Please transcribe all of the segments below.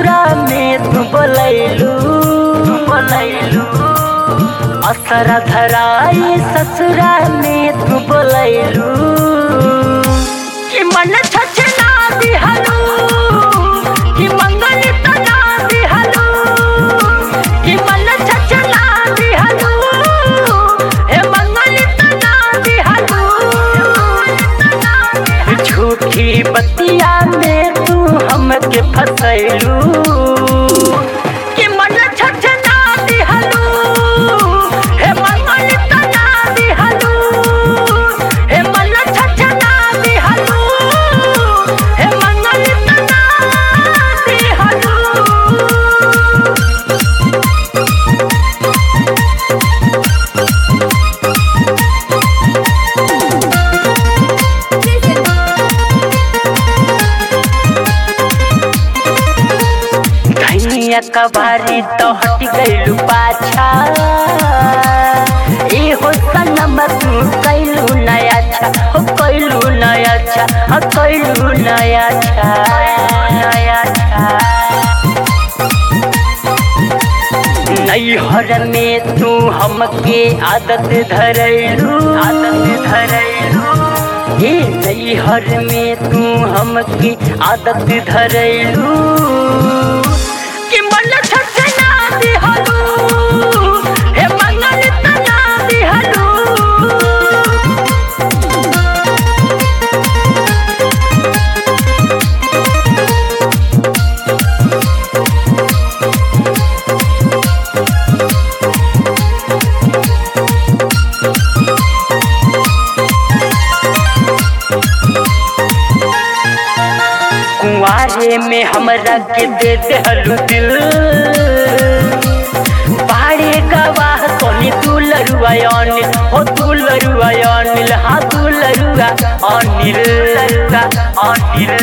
ससुरा में तू बोलैलू बोलैलू असरा धराई ससुरा में तू बोलैलू कि मन छछना दिहलू कि मंगल तना दिहलू कि मन छछना दिहलू हे मंगल तना दिहलू झूठी बतिया में तू हमके फसैलू कि मन छछना दिहलू हे मंगल तना दिहलू हे मन छछना दिहलू हे मंगल तना दिहलू धनिया कबारी तो हट गइलू पाछा ए हो सनम तू कैलू नया अच्छा हो कैलू नया अच्छा हो कैलू नया अच्छा नया अच्छा नैहर में तू हमके आदत धरैलू आदत धरैलू हे नैहर में तू हमके आदत धरैलू कि मन छछना दिहलू हे मंगल तना दिहलू कुंवारे में हमरा के दे देहलू दिल बाड़े गवाह कोनी तू लरुआ अनिल हो तू लरुआ अनिल हाँ तू लरुआ अनिल लरुआ अनिल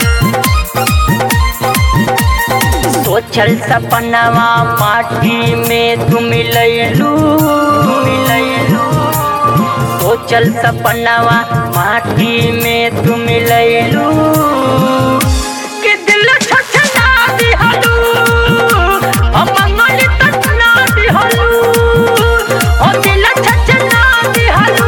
सोचल सपनावा माटी में तू मिलैलू मिलैलू सोचल सपनावा माटी में तू मिलैलू कि दिल छछना दिहलू हम मंगल तछना दिहलू ओ दिल छछना दिहलू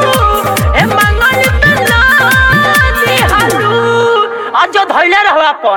ए मंगल तना दिहलू आज धैले रहवा अपन